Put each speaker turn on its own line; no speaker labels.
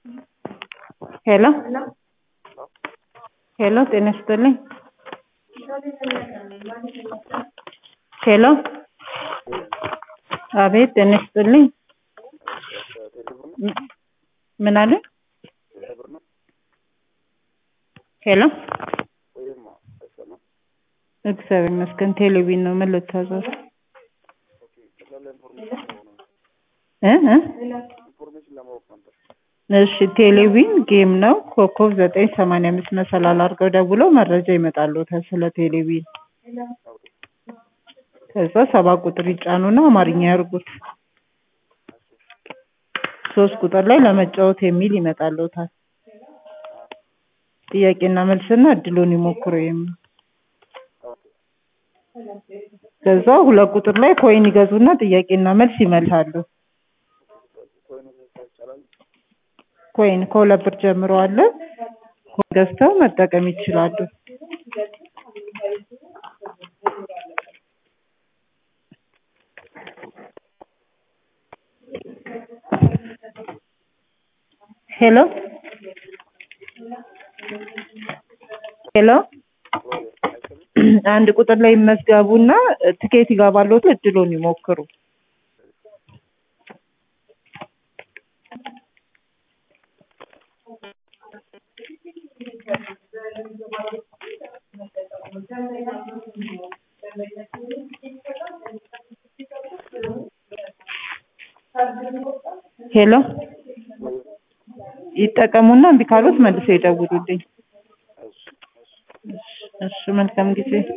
ሄሎ ሄሎ ጤና ይስጥልኝ ሄሎ አቤት ጤና ይስጥልኝ ምን አለ ሄሎ እግዚአብሔር ይመስገን ቴሌቪዥን ነው ምን ልታዘዝ እ እ እሺ ቴሌቪዥን ጌም ነው ኮከብ ዘጠኝ ሰማንያ አምስት መሰላል አድርገው ደውለው መረጃ ይመጣልዎታል ስለ ቴሌቪዥን ከዛ ሰባት ቁጥር ይጫኑና አማርኛ ያርጉት ሶስት ቁጥር ላይ ለመጫወት የሚል ይመጣልዎታል ጥያቄና መልስና እድልዎን ይሞክሩ የሚል ከዛ ሁለት ቁጥር ላይ ኮይን ይገዙና ጥያቄና መልስ ይመልሳሉ ኮይን ከሁለት ብር ጀምሮ አለ ኮይን ገዝተው መጠቀም ይችላሉ ሄሎ ሄሎ አንድ ቁጥር ላይ ይመዝገቡና ትኬት ይገባልዎታል እድልዎን ይሞክሩ ሄሎ ይጠቀሙና እምቢ ካሎት መልሰው ይደውሉልኝ እሺ መልካም ጊዜ